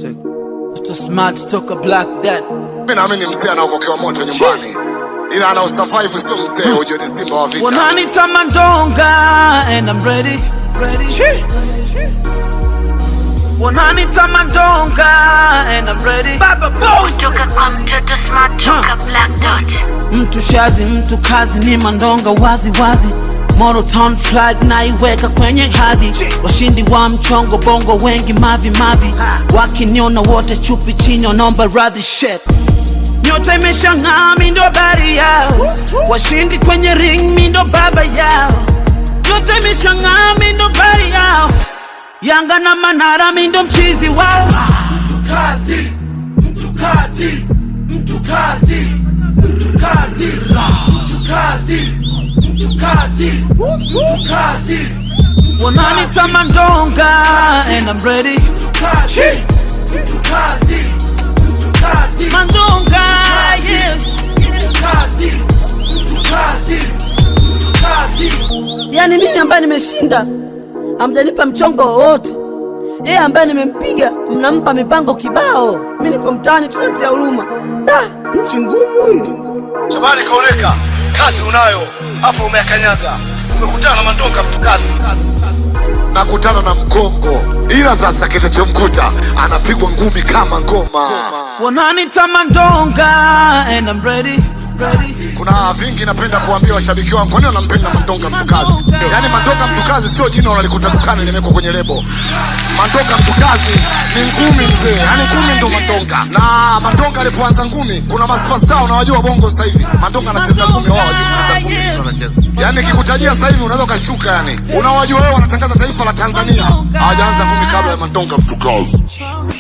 Take. Mr. Smart toka Black Dad. Mimi naamini mzee anaokokewa moto nyumbani, ila ana survive, sio mzee. Ujue ni simba wa vita. Wananita Mandonga and I'm ready. ready. Wananita Mandonga and I'm ready. Baba boy. Kutoka kwa mtoto smart toka Black Dot. Mtu shazi, mtu kazi ni Mandonga wazi wazi. Moro Town flag naiweka kwenye hadhi. Washindi wa mchongo bongo wengi mavi mavi. Wakiniona wote chupi chini wanaomba radhi shit. Nyota imeshang'aa, mi ndo habari yao. Washindi kwenye ring, mi ndo baba yao. Nyota imeshang'aa, mi ndo habari yao. Yanga na Manara, mi ndo mchizi wao. kazi mtu kazi mtu kazi mtu kazi mtu kazi mtu kazi mtu kazi Wananita Mandonga and I'm ready. kazi mtu kazi mtu kazi Mandonga, yeah. mtu kazi mtu kazi mtu kazi Yaani mimi ambaye nimeshinda hamjanipa mchongo wowote, yeye ambaye nimempiga mnampa mipango kibao. Mi niko mtaani tunatia huruma. Da, nchi ngumu hii. Shabani kaoneka, kazi unayo hapo, umeakanyaga, umekutana na Mandonga mtu kazi. nakutana na mkongo, ila sasa kitachomkuta anapigwa ngumi kama ngoma. Wananita Mandonga and I'm ready. ready. Kuna vingi napenda kuambia washabiki wangu, kwani wanampenda Mandonga mtukazi? Yaani Mandonga mtukazi sio jina unalikuta dukani limewekwa kwenye lebo. Mandonga mtukazi ni ngumi mzee, yaani ngumi ndo Mandonga. Na Mandonga alipoanza ngumi, kuna masupasta unawajua bongo sasa hivi. Mandonga anacheza ngumi, wao hawajui kucheza ngumi, ndio anacheza. Yaani kikutajia sasa hivi unaweza ukashuka, yani unawajua wewe, wanatangaza taifa la Tanzania, hawajaanza ngumi kabla ya Mandonga mtukazi.